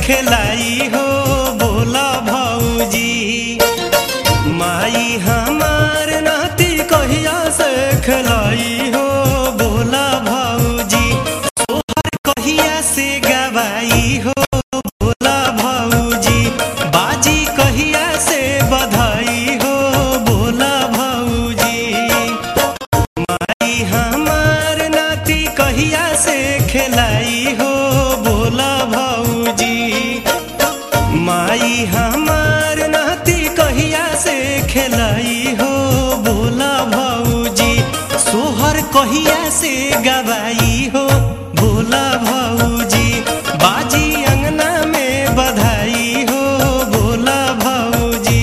खेलाई हो बोला भौजी माई हमार नाती कहिया से खेलाई हो बोला भौजी सोहर कहिया से गवाई हो बोला भौजी बाजी कहिया से बधाई हो बोला भौजी माई हमार नाती कहिया से खेलाई हो बोला भौजी माई हमार नाती कहिया से खेलाई हो बोला भौजी सोहर कहिया से गवाई हो बोला भौजी बाजी अंगना में बधाई हो बोला भौजी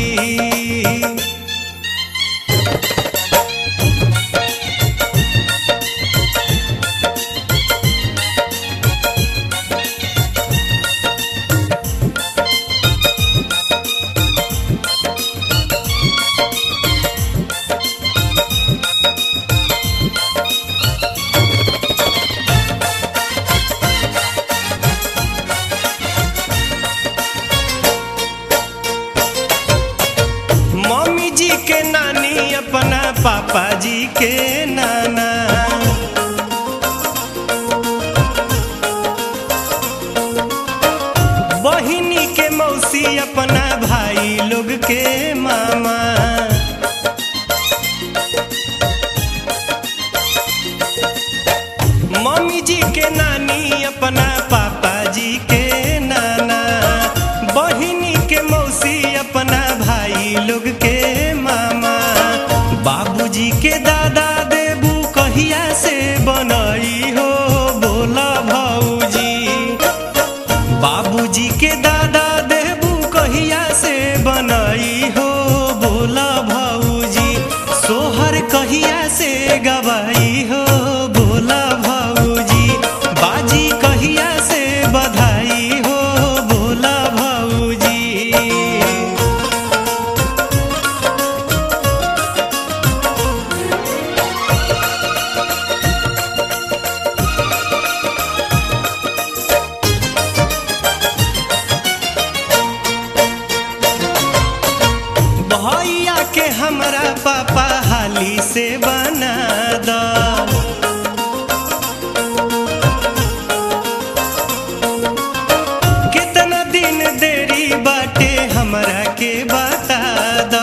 मम्मी जी के नानी अपना पापा जी के नाना बहिनी के मौसी अपना भाई लोग के मामा मम्मी जी के नानी अपना पापा जी के नाना बहिनी के मौसी अपना भाई लोग के मामा बाबूजी के दादा देबू कहिया से बनई हो बोला भौजी बाबूजी के दादा देबू कहिया से बनई हो बोला भौजी सोहर कहिया से गवाई हो बोला भौजी बाजी कहिया से बधाई हो बोला भौजी भैया के हमरा पापा हाली से बना द कितना दिन देरी बाटे हमरा के बता द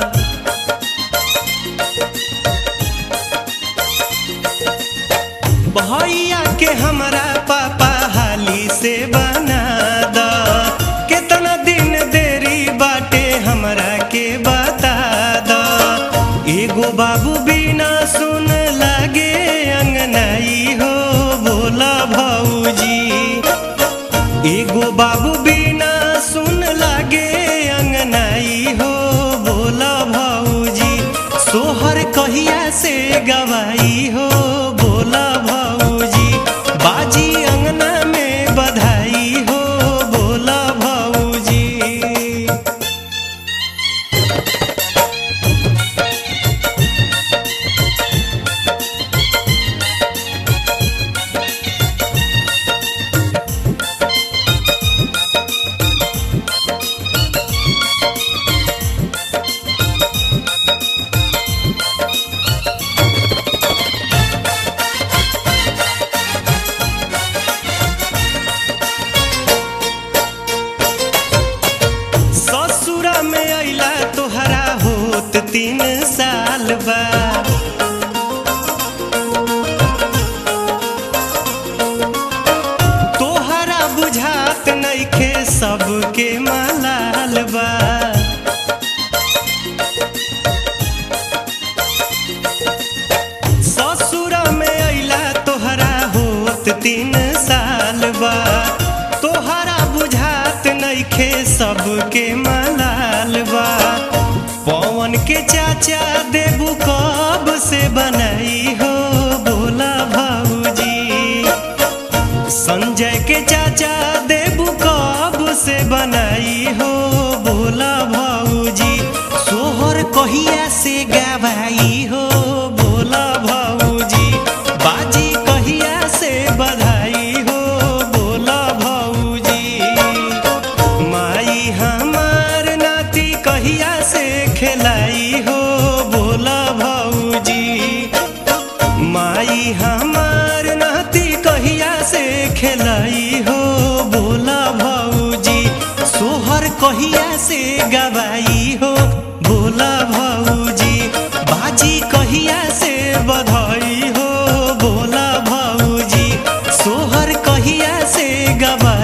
भैया के हमरा पापा हाली से बना द कितना दिन देरी बाटे हमरा के बता द एगो बाबू बिना सुन लागे अंगनाई हो बोला भौजी एगो बाबू बिना सुन लागे अंगनाई हो बोला भौजी सोहर कहिया से गवाई हो बोला भौजी बाजी अंगना में बधाई हो बोला भौजी ससुरा में अइला तोहरा होत तीन साल बा तोहरा बुझात नइखे सबके मलाल बा ससुरा में अइला तोहरा होत तीन साल बा तोहरा बुझात नइखे सबके मलाल बा पवन के चाचा देबू कब से बनाई हो बोला भौजी संजय के चाचा देबू कब से बनाई हमार नाती कहिया से खेलाई हो बोला भौजी सोहर कहिया से गवाई हो बोला भौजी बाजी कहिया से बधाई हो बोला भौजी सोहर कहिया से गवाई